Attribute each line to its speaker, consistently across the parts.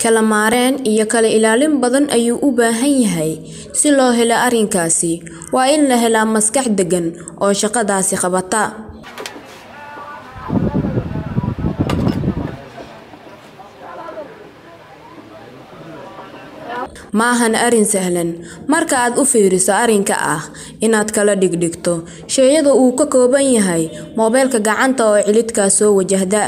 Speaker 1: Kala maareen iyo kala ilaalin badan ayuu u baahan yahay si loo helo arrinkaasi. Waa in la helaa maskax deggan oo shaqadaasi qabata. Ma ahan arrin sahlan marka aad u fiiriso arrinka ah inaad kala dhigdhigto shayada uu ka kooban yahay moobilka gacanta oo cilladkaa soo wajahda.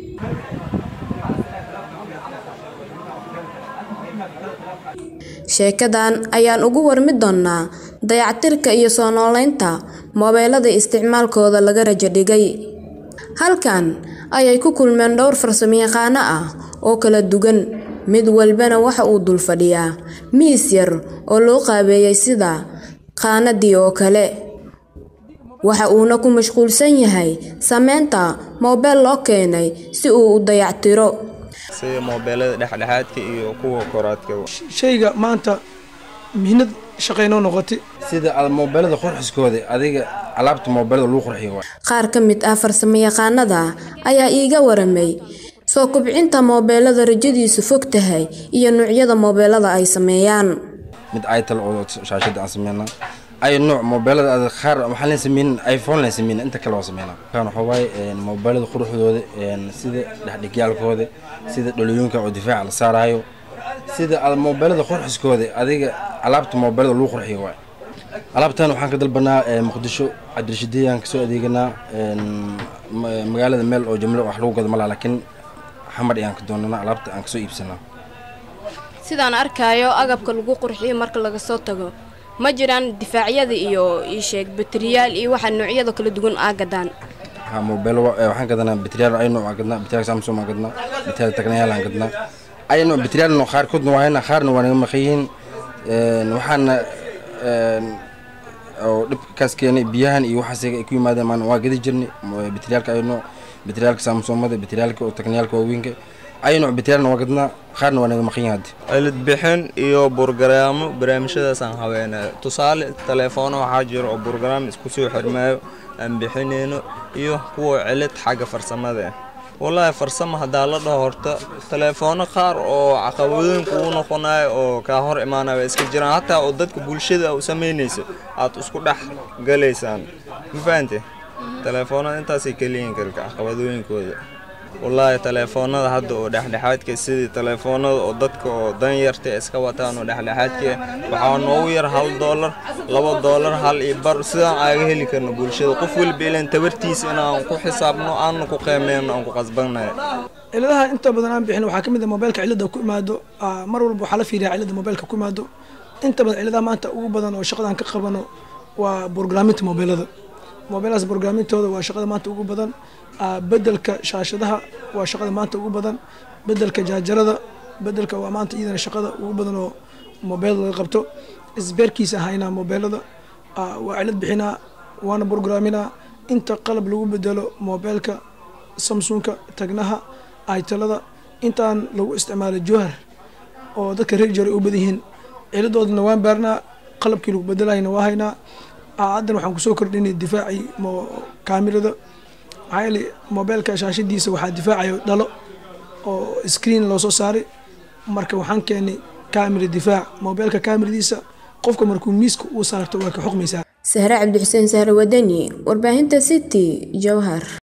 Speaker 1: Sheekadan ayaan uga warmi doonaa dayactirka iyo soo noolaynta moobilada isticmaalkooda laga rajo dhigay. Halkan ayay ku kulmeen dhowr farsamayaqaano ah oo kala duwan, mid walbana waxa uu dul fadhiyaa miis yar oo loo qaabeeyay sida qaanadii oo kale. Waxa uuna ku mashquulsan yahay samaynta moobil loo keenay si uu u dayactiro.
Speaker 2: sida moobeelada dhexdhexaadka iyo kuwa koraadka
Speaker 3: shayga maanta mihnad shaqaynoo noqotay
Speaker 4: sida aad moobeelada qurxiskooda adiga alaabta moobeelada lagu qurxiyo waay
Speaker 1: Qaar ka mid ah farsamayaqaanada ayaa iiga waramay soo kobcinta moobilada rajadiisu fog tahay iyo noocyada moobilada ay sameeyaan.
Speaker 4: mid itel oo shaashada aan sameynaa ay nooc moobeelada aad qaar waxaan leen sameynin iphone leen sameynin inta kale waa sameynaa kan waxaa waaye een, moobeelada quruxdooda een, sida dhexdhigyaalkooda sida dhalooyinka oo difaaca la saarayo sida aad moobeelada qurxiskooda adiga alaabta moobeelada lagu qurxiyo waay alaabtan waxaan ka dalbanaa ee, muqdisho cabdirashiidiyaan kasoo adeeganaa een, ma- magaalada meel oo jumlo wax lagu gado malaa laakiin xamar ayaan ka doonanaa alaabta aan kasoo iibsanaa
Speaker 5: sidaan arkaayo agabka lagu qurxiyo marka laga soo tago ma jiraan difaacyada iyo ii sheeg bateriyaal iyo waxa noocyada kala duwan aa gadaan
Speaker 4: ha moobeelo wa- ee, waxaan gadanaa bateriyaal ay nooc aan gadnaa bateriyaal samsung aan gadnaa bateriyaal tagnayaal aan gadnaa ay nooc bateriyaal nooc qaarkoodna waa haynaa qaarna waa naga maqan yihiin Een, waxaana een, oo dhibkaas keenay biyahan iyo waxaas ay ku yimaadeen maan waa gadi jirnay mo- bateriyaalka ay nooc bateriyaalka samsumada bateriyaalka oo tagnayaalka waaweynka ay nooc bateriyaalna waa gadnaa qaarna waa naga maqan yihiin hadda
Speaker 2: cilad bixin iyo burgaraamo barnaamijyadaasaan haweenaya tusaale teleefoono waxaa jira oo burgaraam isku soo xirmaayo aan bixinayno iyo kuwa cilad xagga farsamada ah wallaahi farsamo haddaa la dhaho horta teleefoono qaar oo caqabadooyin kugu noqonayo oo kaa hor imaanaya way iska jiraan hataa oo dadka bulshada u samaynaysa aad isku dhex galaysaan ma fahante teleefoonada intaasay keliyiin karka caqabadooyinkooda wallaahi teleefoonada hadda oo dhexdhexaadka sidii teleefoonada oo dadka oo danyarta iska wataan oo dhexdhexaadka waxaa noogu yar hal doolar laba doolar hal iyo bar sidaan aaga heli karno bulshada qof weliba ilan tabartiisa inaan ku xisaabno aanna ku qiimeyno aan ku qasbannahay
Speaker 3: ciladaha inta badan aan bixin waxaa ka mid ah moobeelka cilada ku imaado ah, mar walba waxaa la fiiriyaa cilada moobeelka ku imaado inta badan ciladaha maanta ugu badan oo shaqadan ka qabano waa burgraaminta moobeelada moobeeladaas burgraamintooda waa shaqada maanta ugu badan ah, bedelka shaashadaha waa shaqada maanta ugu badan bedelka jaajarada bedelka waa maanta iyadana shaqada ugu badan oo moobeelada laga qabto isbeerkiisa haynaa moobeelada ah, waa cilad bixinaa waana burgraaminaa inta qalab lagu bedelo moobeelka samsunka tagnaha aytalada intaan lagu isticmaalo jowhar oo dadka reer jare u badan yihiin ciladoodana waan baarnaa qalabkii lagu bedelayna waa haynaa Ah, haddan waxaan kusoo kordhinay difaacii mo- kaamirada maxaa yeelay moobeelka shaashadiisa waxaa difaacayo dhalo oo screen loo soo saaray marka waxaan keenay kaamira difaac moobeelka kaamiradiisa qofka markuu miiska uu saarto waa ka xuqmaysaa
Speaker 1: Sahre Cabdi Xuseen Sahre Wadani, warbaahinta City, Jowhar.